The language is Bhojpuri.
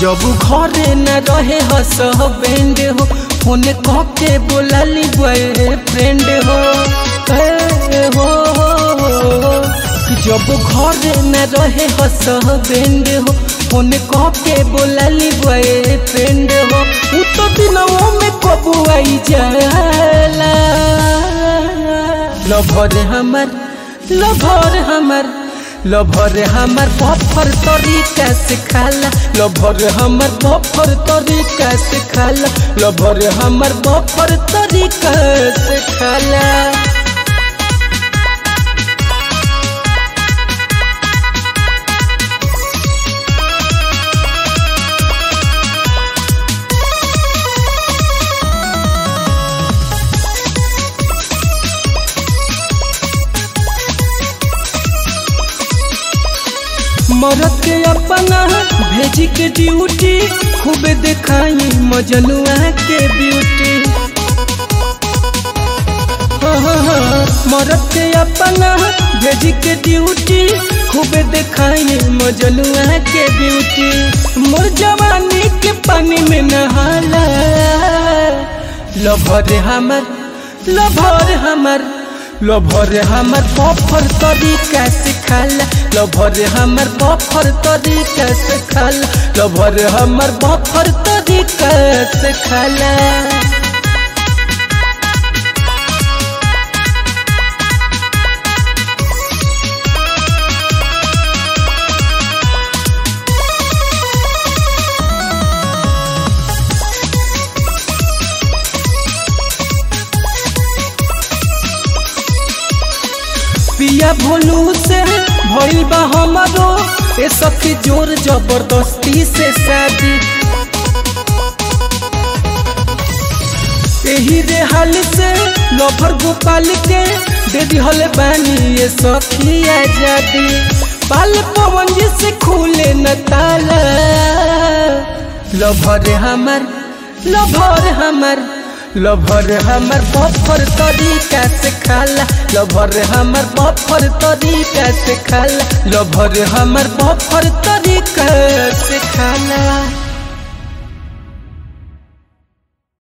जब घरे न रहे हस बेंड हो फोन कह के बोलाली बॉयफ्रेंड हो ए हो जब घरे न रहे हस बेंड हो फोन कह के बोलाली बॉयफ्रेंड हो उ तो दिनों में कबू आई जाला लभर हमर लभर हमर लभर हमर बफर तरीका से खाला लभर हमर बफर तरीका से खाला लभर हमर बफर तरीका से खाला मरद के अपना भेजी के ड्यूटी खूब दिखाई मजनुआ के ब्यूटी मरद के अपना भेजी के ड्यूटी खूब दिखाई मजनुआ के ब्यूटी मोर जवानी के पानी में नहाला लभर हमर लभर हमर लभर हमर बफर तरीका से खाला लभर हमर बफर तरीका से खाला लभर हमर बफर तरीका से खाला पिया भोलू से भइल बा हमारो ए सखी जोर जबरदस्ती से शादी एही रे हाल से लभर गोपाल के दे दिहल बानी ये सखी आजादी पाल पवन जी से खुले न ताला लभर हमर लभर हमर लभर हमर बफर तरीका से खाला लभर हमर बफर तरीका से खाला लभर हमर बफर तरीका से खाला